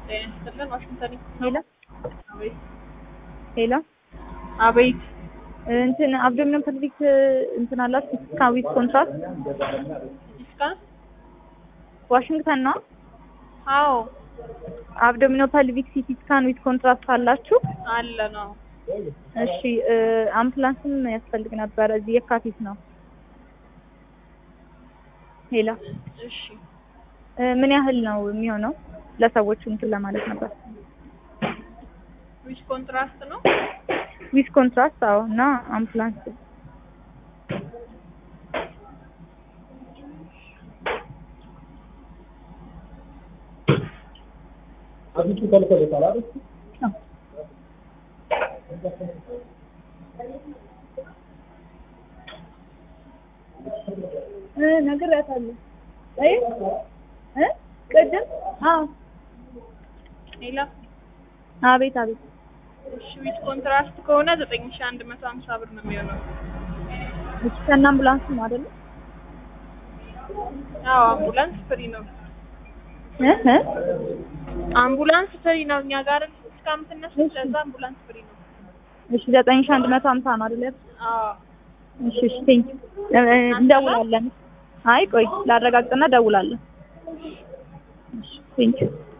ጤና ይስጥልን ዋሽንግተን ሄሎ አቤት ሄሎ አቤት እንትን አብዶሚናል ፐልቪክ እንትን አላት ስካን ዊዝ ኮንትራክት ስካን ዋሽንግተን ነው። አዎ አብዶሚናል ፐልቪክ ሲቲ ስካን ዊዝ ኮንትራክት አላችሁ? አለ ነው እሺ እ አምቡላንስም ያስፈልግ ነበር። እዚህ የካቲት ነው። ሄሎ እሺ እ ምን ያህል ነው የሚሆነው? ለሰዎቹ እንትን ለማለት ነበር። ዊዝ ኮንትራስት ነው ዊዝ ኮንትራክት አዎ። እና አምቡላንስ አብቹ ተልኮለታል አይደል? እ ነግሬያታለሁ። አይ እ ቅድም አዎ። ሌላ አቤት አቤት እሺ ዊዝ ኮንትራስት ከሆነ ዘጠኝ ሺ አንድ መቶ ሀምሳ ብር ነው የሚሆነው እሺ ከእነ አምቡላንስ ነው አይደለ? አዎ አምቡላንስ ፍሪ ነው እ እ አምቡላንስ ፍሪ ነው እኛ ጋር እስካምትነሱ ለዛ አምቡላንስ ፍሪ ነው እሺ ዘጠኝ ሺህ አንድ መቶ ሀምሳ ነው አይደለ? አዎ እሺ እሺ ቴንክ እንደውላለን። አይ ቆይ ላረጋግጥና ደውላለን። እሺ ቴንክ